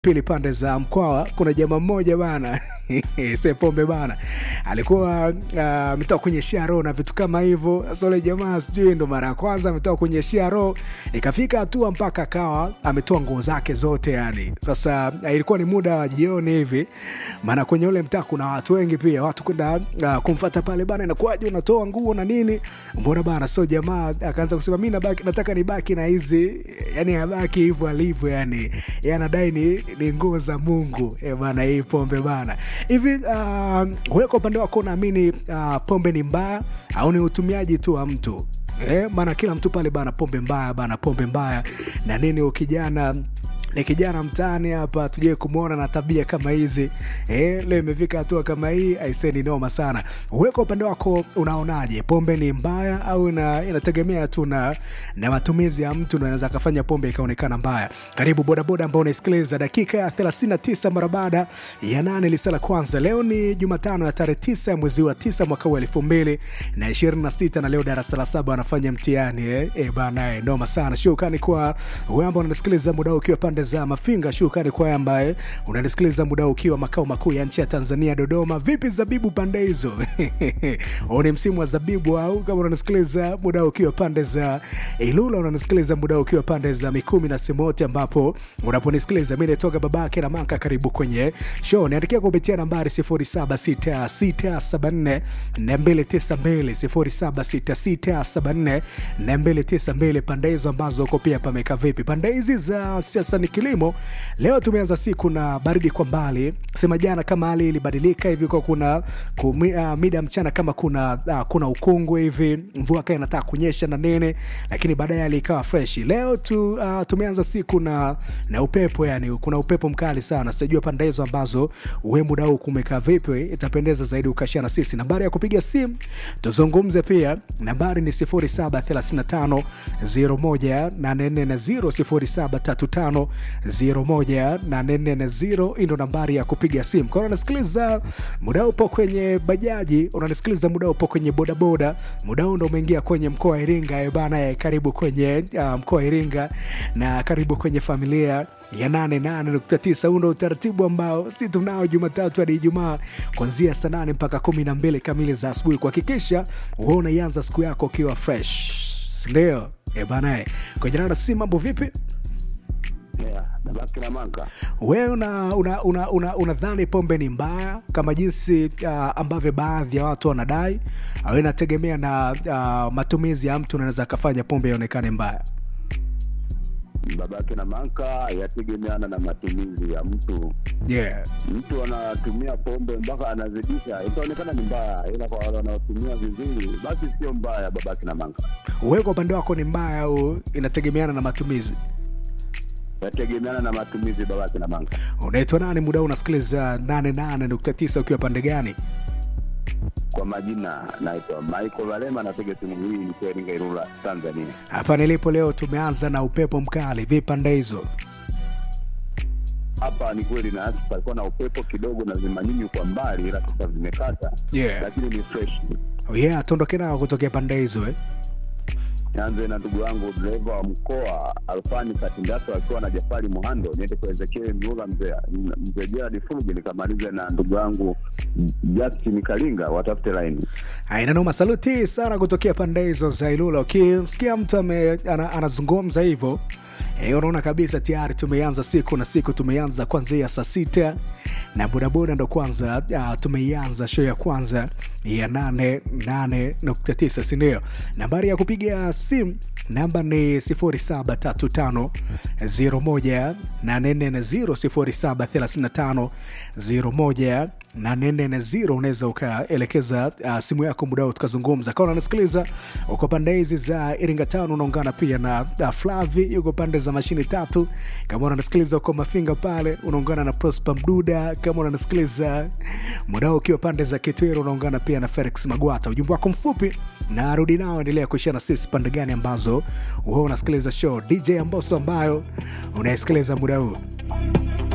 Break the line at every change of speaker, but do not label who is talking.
pili pande za Mkwawa, kuna jamaa mmoja bana Sepombe bana alikuwa uh, ametoka kwenye sharo na vitu kama hivyo. Sasa yule jamaa sijui ndo mara ya kwanza ametoka kwenye sharo, ikafika hatua mpaka akawa ametoa nguo zake zote yani. Sasa uh, ilikuwa ni muda wa jioni hivi, maana kwenye ule mtaa kuna watu wengi pia, watu kwenda uh, kumfata pale bana, inakuwaje unatoa nguo na nini, mbona bana? So jamaa akaanza kusema mi nabaki, nataka nibaki na hizi yani, abaki hivyo alivyo yani, yeye anadai ni, ni nguo za Mungu e bana, hii pombe bana hivi. Uh, wewe kwa upande wako unaamini uh, pombe ni mbaya au ni utumiaji tu wa mtu eh? Maana kila mtu pale bana, pombe mbaya bana, pombe mbaya na nini. Ukijana ni kijana mtaani hapa tujie kumwona na tabia kama hizi eh, leo imefika hatua kama hii, aiseni noma sana. Wewe kwa upande wako unaonaje, pombe ni mbaya au ina, inategemea tu na na matumizi ya mtu, anaweza akafanya pombe ikaonekana mbaya? Karibu bodaboda ambao unaisikiliza dakika ya 39 mara baada ya nane lisa la kwanza. Leo ni Jumatano ya tarehe 9 ya mwezi wa 9 mwaka wa elfu mbili na ishirini na sita na leo darasa la saba wanafanya mtihani eh, eh bana eh, noma sana. Shukrani kwa wewe ambao unanisikiliza muda ukiwa pande za Mafinga. Shukrani kwa ambaye unanisikiliza muda ukiwa makao makuu ya nchi ya Tanzania, Dodoma. Vipi zabibu pande hizo? Huu ni msimu wa zabibu, au kama unanisikiliza muda ukiwa pande za Ilula, unanisikiliza muda ukiwa pande za Mikumi na Simoti, ambapo unaponisikiliza mimi nitoka babake na Manka. Karibu kwenye show, niandikia kupitia nambari 076674 292 076674 pande hizo ambazo uko pia pameka vipi? Pande hizi za siasa ni kilimo. Leo tumeanza siku na baridi kwa mbali, sema jana kama hali ilibadilika hivi kwa kuna kumi, uh, mida mchana kama kuna uh, kuna ukungu hivi, mvua kaa inataka kunyesha na nene, lakini baadaye hali ikawa fresh. Leo tu, uh, tumeanza siku na na upepo, yani kuna upepo mkali sana. Sijajua pande hizo ambazo we muda huu kumekaa vipi, itapendeza zaidi ukashia na sisi. Nambari ya kupiga simu tuzungumze pia, nambari ni 0735 01 840 0735 hii ndo nambari ya kupiga simu. Kwa unanisikiliza muda upo kwenye bajaji, unanisikiliza muda upo kwenye bodaboda, muda huu ndo umeingia kwenye mkoa wa Iringa eh bana, karibu kwenye uh, mkoa wa Iringa na karibu kwenye familia ya 88.9. Huu ndo utaratibu ambao si tunao Jumatatu hadi Ijumaa kuanzia saa nane mpaka kumi na mbili kamili za asubuhi, kuhakikisha wewe unaianza siku yako ukiwa fresh, sindio? E bana, kwenye nana si mambo vipi?
Yeah,
wewe unadhani una, una, una, una pombe ni mbaya kama jinsi uh, ambavyo baadhi ya watu wanadai au inategemea na uh, matumizi ya mtu unaweza akafanya pombe ionekane mbaya?
Babake na Manka, yategemeana na matumizi ya mtu.
Yeah.
Mtu anatumia pombe mpaka anazidisha, itaonekana ni mbaya, ila kwa wale wanaotumia vizuri, basi sio mbaya. Babake na Manka,
wewe kwa upande wako ni mbaya au inategemeana na matumizi?
yategemeana na matumizi. Babake na Manka,
unaitwa nani? Muda unasikiliza 88.9 ukiwa pande gani?
Kwa majina naitwa Michael Valema, napiga simu hii nikiwa Iringa, Ilula, Tanzania.
Hapa nilipo leo tumeanza na upepo mkali. Vipi pande hizo?
Hapa ni kweli, na palikuwa na upepo kidogo na zimanyinyi kwa mbali, ila sasa vimekata,
Yeah.
lakini ni fresh.
Oh yeah, tuondoke nao kutokea pande hizo eh?
Nianze na ndugu yangu dereva wa mkoa Alfani Katindato akiwa na Jafari Muhando, niende kwa Ezekiel Mlula, mzee mzee Gerard Fuluge, nikamalize na ndugu yangu Justin Kalinga, watafute laini.
Aina noma, saluti sana kutokea pande hizo za Ilula. Ukimsikia mtu ame- ana- anazungumza hivyo eh, unaona kabisa tayari tumeanza siku na siku tumeanza kwanzia saa sita na bodaboda ndo kwanza uh, tumeianza show ya kwanza ya 88.9 sindio? Nambari ya kupiga simu namba ni 0735 01 0735 01 840 unaweza ukaelekeza uh, simu yako muda huu tukazungumza. Kama unanisikiliza uko pande hizi za Iringa Town, unaungana pia na uh, Flavi yuko pande za mashine tatu. Kama unanisikiliza uko Mafinga pale, unaungana na Prosper Mduda. Kama unanisikiliza muda huu ukiwa pande za Kitwero, unaungana pia na Felix Magwata. Ujumbe wako mfupi na rudi nao, endelea kuishia na sisi pande gani ambazo wewe unasikiliza show DJ Amboso ambayo unaisikiliza muda huu.